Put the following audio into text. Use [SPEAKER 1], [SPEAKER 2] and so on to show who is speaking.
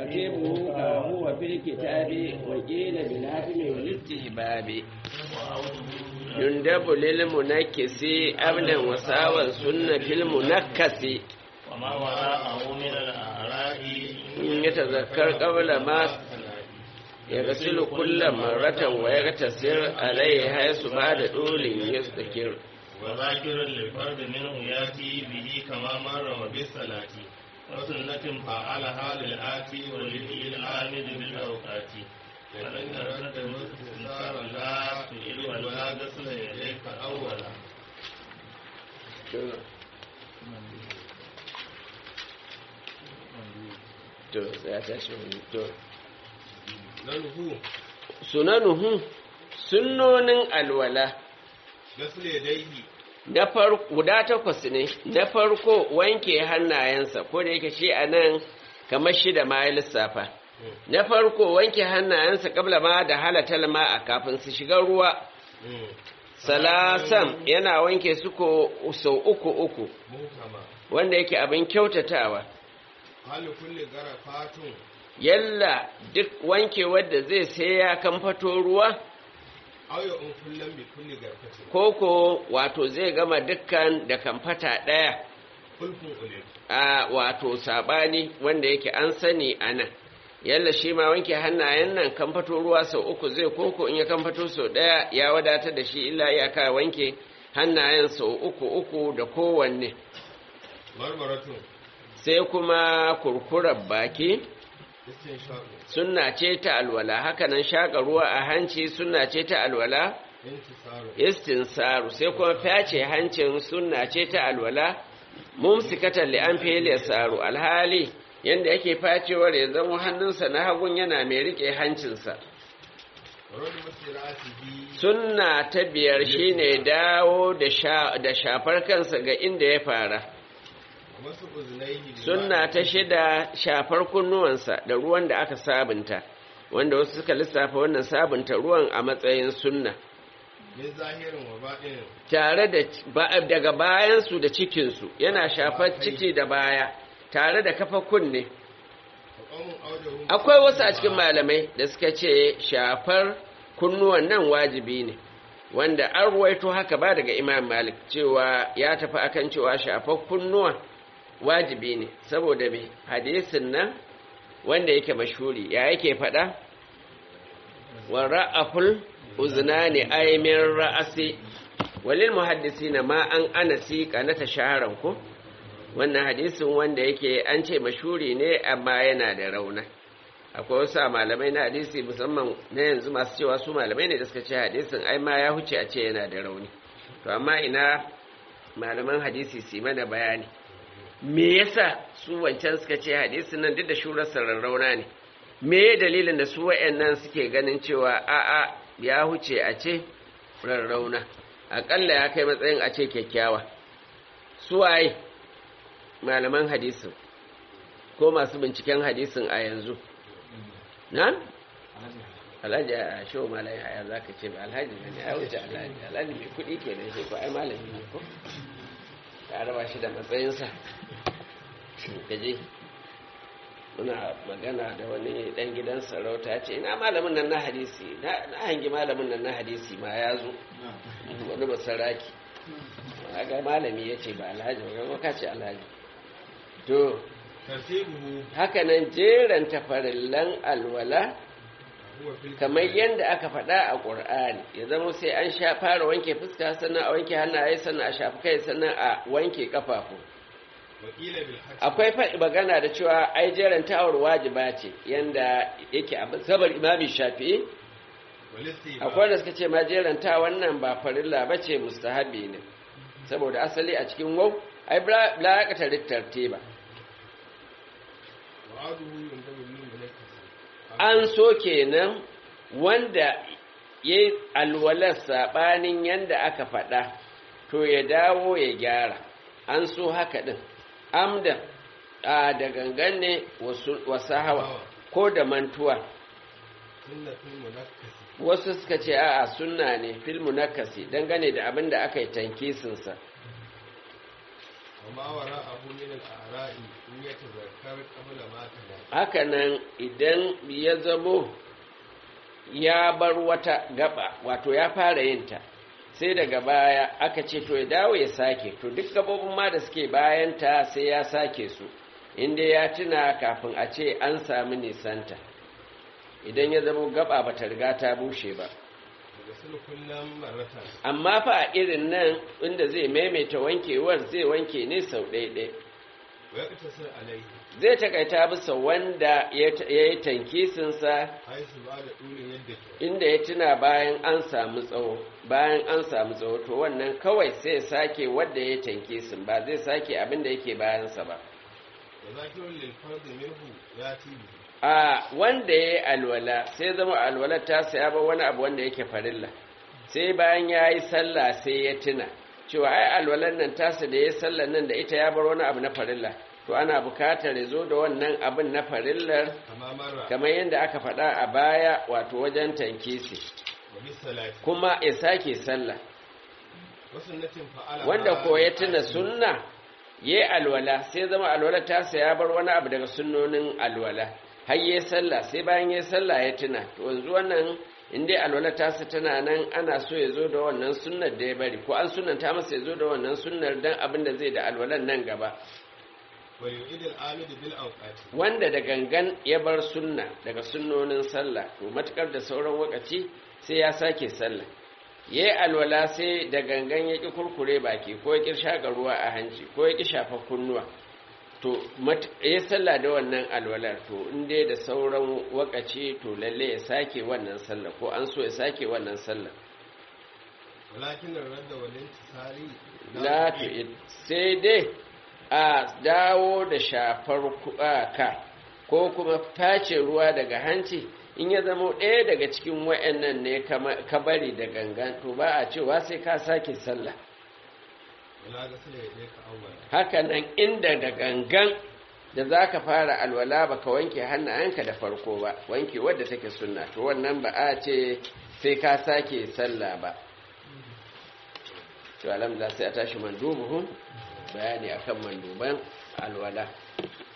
[SPEAKER 1] ترتيبه كما هو في الكتاب وقيل بالهدم والاستهباب يندب للمنكس أبدا وساوى سنة في المنكس
[SPEAKER 2] وما وراءه من الأعراء
[SPEAKER 1] إن يتذكر قبل ما يغسل كل مرة ويغتسل عليه حيث بعد طول يستكر
[SPEAKER 2] وذاكر للفرد منه ياتي به كما مر وبالصلاة وسنة فعلها للآتي وللإي العامد بالأوقات فلن يرد استنصار لا تئل ولا غسل يديك أولا
[SPEAKER 1] to ya tashi wani to
[SPEAKER 3] له
[SPEAKER 1] sunanuhu sunnonin alwala
[SPEAKER 3] غسل يديه
[SPEAKER 1] na farko guda takwas ne na farko wanke hannayensa ko da yake shi a nan kamar shida ma ya lissafa na farko wanke hannayensa kabla ma da halatal ma a kafin su shiga ruwa salasan yana wanke su ko sau uku uku
[SPEAKER 3] muhkama
[SPEAKER 1] wanda yake abin kyautatawa
[SPEAKER 3] hal kulli garafatun
[SPEAKER 1] yalla duk wanke wadda zai sai ya kamfato ruwa
[SPEAKER 3] aw ya um kullam bi kulli garfatin
[SPEAKER 1] koko wato zai gama dukkan da kamfata ɗaya
[SPEAKER 3] kulfun ulim
[SPEAKER 1] a wato sabani wanda yake an sani a nan yalla shi ma wanke hannayen nan kamfato ruwa sau uku zai koko in ya kamfato sau ɗaya ya wadatar da shi illa iyaka wanke hannayen sau uku uku da kowanne
[SPEAKER 3] marmaratun
[SPEAKER 1] sai kuma kurkurar baki
[SPEAKER 3] istinshaqu
[SPEAKER 1] sunna ce ta alwala hakanan shaƙa ruwa a hanci sunna ce ta alwala
[SPEAKER 3] intisaru
[SPEAKER 1] istinsaru sai kuma fyace hancin sunna ce ta alwala mumsikatan li an fili saru alhali yanda yake facewar ya zama hannunsa na hagun yana mai rike hancinsa
[SPEAKER 3] rad masiratihi
[SPEAKER 1] sunna ta biyar shine dawo da sha da shafar kansa ga inda ya fara
[SPEAKER 3] masu uznaihi
[SPEAKER 1] sunna ta shida shafar kunnuwansa da ruwan da aka sabunta wanda wasu suka lissafa wannan sabunta ruwan a matsayin sunna
[SPEAKER 3] min zahirin wa baɗinin
[SPEAKER 1] tare da ba- daga bayansu da cikinsu yana shafar ciki da baya tare da kafa kunne
[SPEAKER 3] wa qawmun awjahum
[SPEAKER 1] akwai wasu a cikin malamai da suka ce shafar kunnuwan nan wajibi ne wanda an ruwaito haka ba daga imam malik cewa ya tafi akan cewa shafar kunnuwa wajibi ne saboda me hadisin nan wanda yake mashuri ya yake faɗa wa ra'aful uznani aymin ra'asi walil muhaddisina ma an anasi kanata shaharan ko wannan hadisin wanda yake an ce mashuri ne amma yana da rauna akwai wasu a malamai na hadisi musamman na yanzu masu cewa su malamai ne da suka ce hadisin ai ma ya huce a ce yana da rauni to amma ina malaman hadisi su yi mana bayani me yasa su wancan suka ce hadisin nan duk da shurarsa rarrauna ne me ya dalilin da su wa'annan suke ganin cewa a'a ya huce a ce rarrauna aƙalla ya kai matsayin a ce kyakkyawa su waye malaman hadisin ko masu binciken hadisin a yanzu na? alhaji a shehu malayi haya za ka ce ba alhaji ne ya wuce alhaji alhaji mai kudi ke da shi ko ai malami ne ko ka raba shi da matsayinsa gaje muna magana da wani dan gidan sarauta ce ina malamin nan na hadisi na hangi malamin nan na hadisi ma ya zo wani basaraki ga malami ya ce ba alhaji ba ka ce alhaji to
[SPEAKER 3] tartibuhu
[SPEAKER 1] haka nan jeran tafarillan alwala
[SPEAKER 3] huwa fil
[SPEAKER 1] kamar yadda aka faɗa a ƙur'ani ya zama sai an sha fara wanke fuska sannan a wanke hannaye sannan a shafi kai sannan a wanke kafafu
[SPEAKER 3] wa qila bil hajj
[SPEAKER 1] akwai faɗi magana da cewa ai jeran tawar wajiba ce yanda yake a sabar imami shafi'i
[SPEAKER 3] wal istiba
[SPEAKER 1] akwai da suka ce ma jeran ta wannan ba farilla ba ce mustahabi ne saboda asali a cikin wau ai la ya kata tartiba
[SPEAKER 3] wa aduhu yundabu lil munakkis
[SPEAKER 1] an so kenan wanda ya yi alwalar saɓanin yadda aka faɗa to ya dawo ya gyara an so haka ɗin amdan a da gangan ne wasu hawa ko da mantuwa
[SPEAKER 3] sunnatul munakkis
[SPEAKER 1] wasu suka ce a'a sunna ne fil munakasi dangane da abin da aka yi tankisinsa
[SPEAKER 3] وما وراءه من الأعراء إن يتذكر قبل ما تلا
[SPEAKER 1] hakanan idan ya zamo ya bar wata gaba wato ya fara yinta sai daga baya aka ce to ya dawo ya sake to duk gabobin ma da suke bayanta sai ya sake su inda ya tuna kafin a ce an sami nisanta idan ya zama gaba ba ta riga ta bushe ba
[SPEAKER 3] يغسل كل مرة
[SPEAKER 1] amma fa a irin nan inda zai maimaita wankewar zai wanke ne sau ɗaiɗai
[SPEAKER 3] ويقتصر عليه
[SPEAKER 1] zai takaita bisa wanda ya yi tankisinsa
[SPEAKER 3] حيث بعد طول يدك
[SPEAKER 1] inda ya tuna bayan an samu tsawo bayan an samu tsawo to wannan kawai sai ya sake wanda ya tankisin ba zai sake abin da yake bayansa ba
[SPEAKER 3] وذاكر للفرد منه ياتي به
[SPEAKER 1] a wanda ya yi alwala sai zama alwalar ta saya ba wani abu wanda yake farilla sai bayan ya yi sallah sai ya tuna cewa ai alwalar nan tasa da ya yi sallar nan da ita ya bar wani abu na farilla to ana bukatar ya zo da wannan abin na farillar
[SPEAKER 3] كما مر
[SPEAKER 1] kamar yadda aka faɗa a baya wato wajen tankisi
[SPEAKER 3] وبالصلاة
[SPEAKER 1] kuma ya sake sallah
[SPEAKER 3] وسنة فعلها
[SPEAKER 1] wanda ko ya tuna
[SPEAKER 3] بالعزم
[SPEAKER 1] sunna ya yi alwala sai zama alwala ta ya bar wani abu daga sunnonin alwala har ya sallah sai bayan ya sallah ya tuna to yanzu wannan in dai alwala ta tana nan ana so ya zo da wannan sunnar da ya bari ko an sunanta masa ya zo da wannan sunnar dan abin da zai da alwalan nan gaba
[SPEAKER 3] ويعيد العامد بالأوقات
[SPEAKER 1] wanda da gangan ya bar sunna daga sunnonin sallah to matukar da sauran wakaci sai ya sake sallah ya yi alwala sai da gangan ya ƙi kurkure baki ko ya ƙi shaƙa ruwa a hanci ko ya ƙi shafa kunnuwa to mat- ya sallah da wannan alwalar to in dai da sauran wakaci to lalle ya sake wannan sallah ko an so ya sake wannan sallah
[SPEAKER 3] ولكن الرد والانتصار
[SPEAKER 1] la tu'id sai dai a dawo da shafar ku- a ka ko kuma tace ruwa daga hanci in ya zama ɗaya daga cikin wa'annan ne kama- ka bari da gangan to ba a cewa sai ka sake sallah
[SPEAKER 3] ولا غسل يديك أولا
[SPEAKER 1] hakanan inda da gangan da za ka fara alwala ba ka wanke hannayenka da farko ba wanke wadda take sunna to wannan ba a ce sai ka sake sallah ba to alhamdulillah sai a tashi mandubuhun bayani akan manduban alwala